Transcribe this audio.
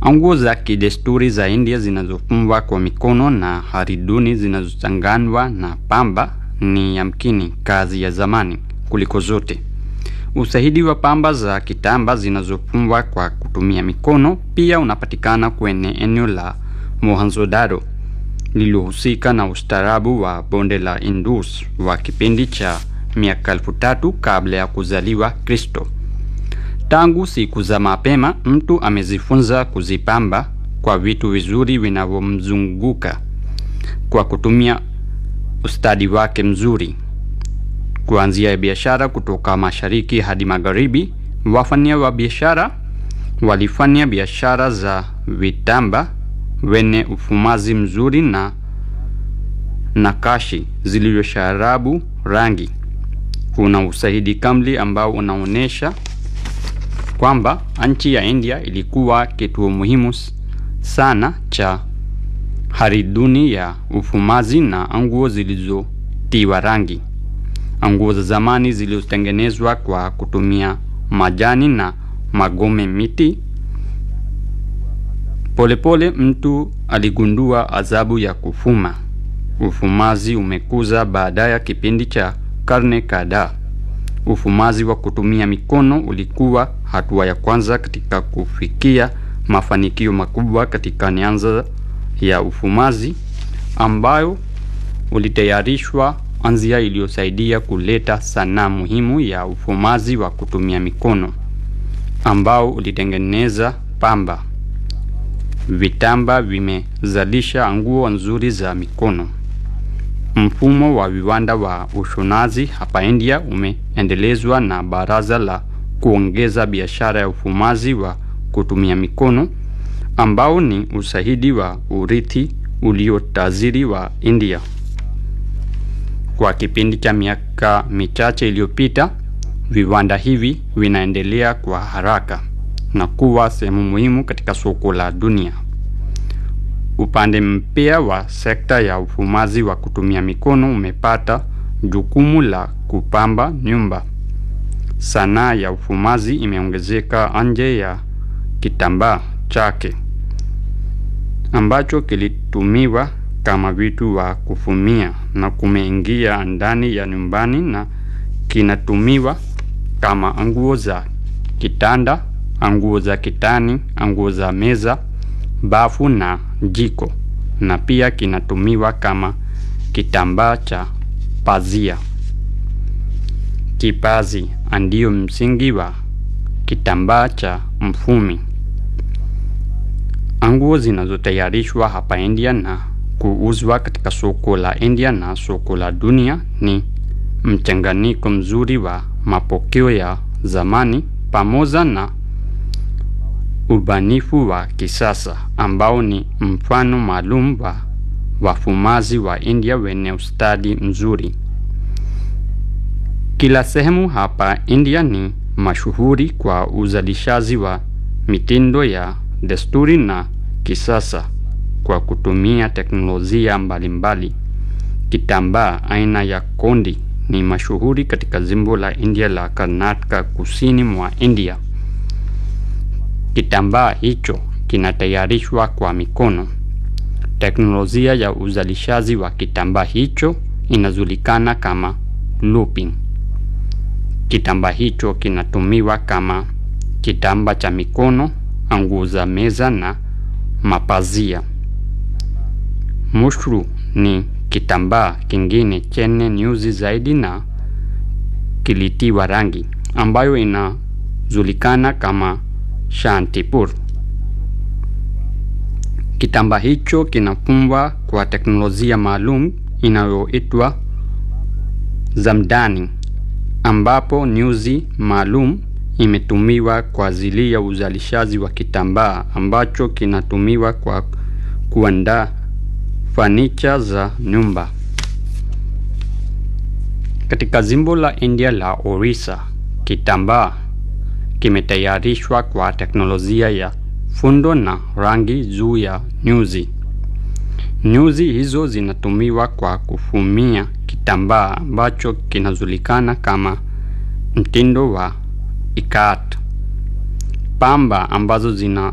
Nguo za kidesturi za India zinazofumwa kwa mikono na hariduni zinazochanganywa na pamba ni yamkini kazi ya zamani kuliko zote. Ushahidi wa pamba za kitamba zinazofumwa kwa kutumia mikono pia unapatikana kwenye eneo la Mohenjo-daro lililohusika na ustaarabu wa bonde la Indus wa kipindi cha miaka elfu tatu kabla ya kuzaliwa Kristo. Tangu siku za mapema mtu amejifunza kuzipamba kwa vitu vizuri vinavyomzunguka kwa kutumia ustadi wake mzuri. Kuanzia biashara kutoka mashariki hadi magharibi, wafanya wa biashara walifanya biashara za vitamba wenye ufumazi mzuri na nakashi zilizosharabu rangi. Kuna ushahidi kamili ambao unaonyesha kwamba nchi ya India ilikuwa kituo muhimu sana cha hariduni ya ufumazi na nguo zilizotiwa rangi. Nguo za zamani zilizotengenezwa kwa kutumia majani na magome miti. Polepole mtu aligundua adhabu ya kufuma. Ufumazi umekuza baada ya kipindi cha karne kadhaa. Ufumazi wa kutumia mikono ulikuwa hatua ya kwanza katika kufikia mafanikio makubwa katika nyanza ya ufumazi ambayo ulitayarishwa anzia iliyosaidia kuleta sanaa muhimu ya ufumazi wa kutumia mikono ambao ulitengeneza pamba. Vitamba vimezalisha nguo nzuri za mikono. Mfumo wa viwanda wa ushonaji hapa India umeendelezwa na Baraza la kuongeza biashara ya ufumazi wa kutumia mikono ambao ni ushahidi wa urithi uliotajiri wa India. Kwa kipindi cha miaka michache iliyopita, viwanda hivi vinaendelea kwa haraka na kuwa sehemu muhimu katika soko la dunia. Upande mpya wa sekta ya ufumazi wa kutumia mikono umepata jukumu la kupamba nyumba. Sanaa ya ufumazi imeongezeka nje ya kitambaa chake ambacho kilitumiwa kama vitu wa kufumia na kumeingia ndani ya nyumbani na kinatumiwa kama nguo za kitanda, nguo za kitani, nguo za meza, bafu na jiko na pia kinatumiwa kama kitambaa cha pazia. Kipazi ndio msingi wa kitambaa cha mfumi. Nguo zinazotayarishwa hapa India na kuuzwa katika soko la India na soko la dunia ni mchanganyiko mzuri wa mapokeo ya zamani pamoja na ubanifu wa kisasa ambao ni mfano maalum wa wafumazi wa India wenye ustadi mzuri. Kila sehemu hapa India ni mashuhuri kwa uzalishaji wa mitindo ya desturi na kisasa kwa kutumia teknolojia mbalimbali. Kitambaa aina ya kondi ni mashuhuri katika jimbo la India la Karnataka kusini mwa India. Kitambaa hicho kinatayarishwa kwa mikono. Teknolojia ya uzalishaji wa kitambaa hicho inajulikana kama looping. Kitambaa hicho kinatumiwa kama kitambaa cha mikono, nguo za meza na mapazia. Mushru ni kitambaa kingine chenye nyuzi zaidi na kilitiwa rangi ambayo inajulikana kama Shantipur. Kitambaa hicho kinafumwa kwa teknolojia maalum inayoitwa zamdani, ambapo nyuzi maalum imetumiwa kwa ajili ya uzalishaji wa kitambaa ambacho kinatumiwa kwa kuandaa fanicha za nyumba. Katika jimbo la India la Orissa, kitambaa kimetayarishwa kwa teknolojia ya fundo na rangi juu ya nyuzi. Nyuzi hizo zinatumiwa kwa kufumia kitambaa ambacho kinajulikana kama mtindo wa ikat. Pamba ambazo zina